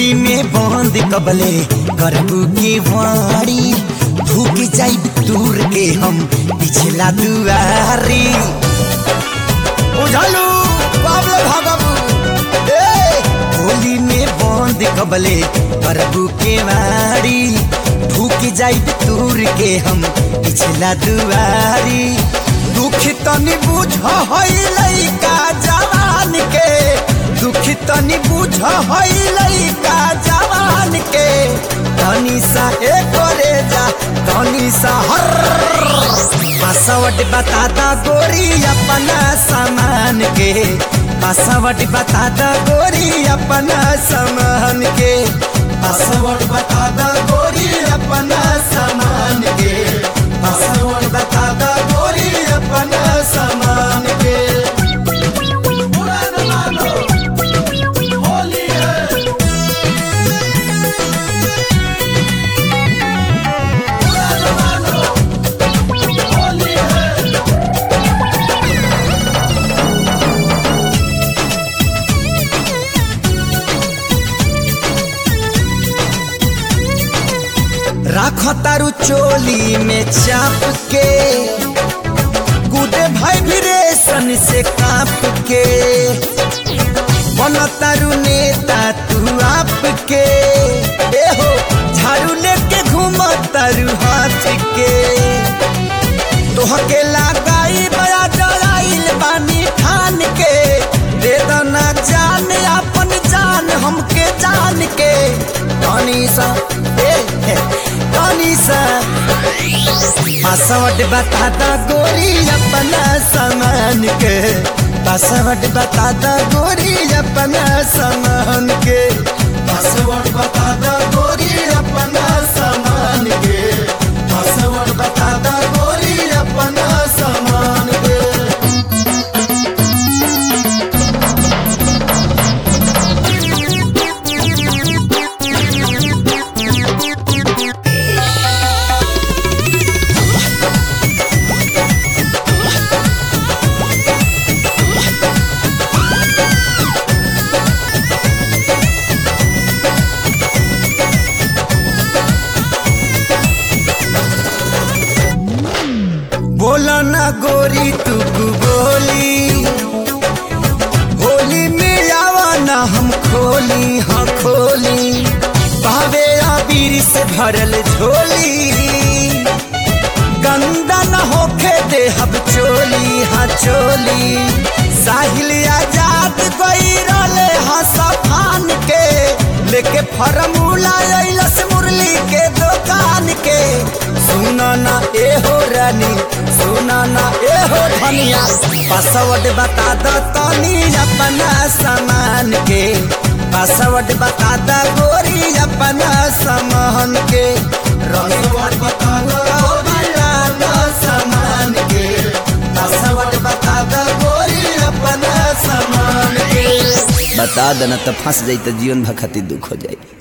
होली में बंद कबले करबू के वाड़ी भूख जाई दूर के हम पिछला दुआरी उझालू बाबले भागबू ए होली में बंद कबले करबू के वाड़ी भूख जाई दूर के हम पिछला दुआरी दुख तनी बुझ हई लइका जवान के दुख तनी बुझ हई लइका जवान के तनी सा ए करे जा तनी सा हर पासवर्ड बता दा गोरी अपना सामान के पासवर्ड बता दा गोरी अपना सामान के पासवर्ड बता दा गोरी अपना सामान के पासवर्ड बता दा गोरी अपना सामान के राख तारू चोली में चाप के गुडे भाई भी रेशन से काप के बन तारू नेता तू आप के ए हो झाड़ू लेके घूम तारू हाथ के तोहके लगाई बड़ा डराइल बानी ठान के दे दना जान अपन जान हमके जान के तनी सा ए ए, तनी सा पासवर्ड बता दा गोरी अपना सामान के पासवर्ड बता दा गोरी अपना सामान के पासवर्ड बता दा गोरी अपना सामान के पासवर्ड बता दा गोरी अपना सामान के बोला ना गोरी तू बोली होली में आवा ना हम खोली हाँ खोली भावे आबीर से भरल झोली गंदा न होखे दे हब चोली हाँ चोली साहिल आजाद गई रले हाँ सफान के लेके फरमूला अइलस मुरली के दुकान के सुना ना ए हो रानी सुना ना ए हो धनिया पासवर्ड बता दो तनी अपना सामान के पासवर्ड बता दो गोरी अपना सामान के पासवर्ड बता दो बता दो सामान के पासवर्ड बता दो गोरी अपना सामान के बता देना तो फंस जाई तो जीवन भर खातिर दुख हो जाई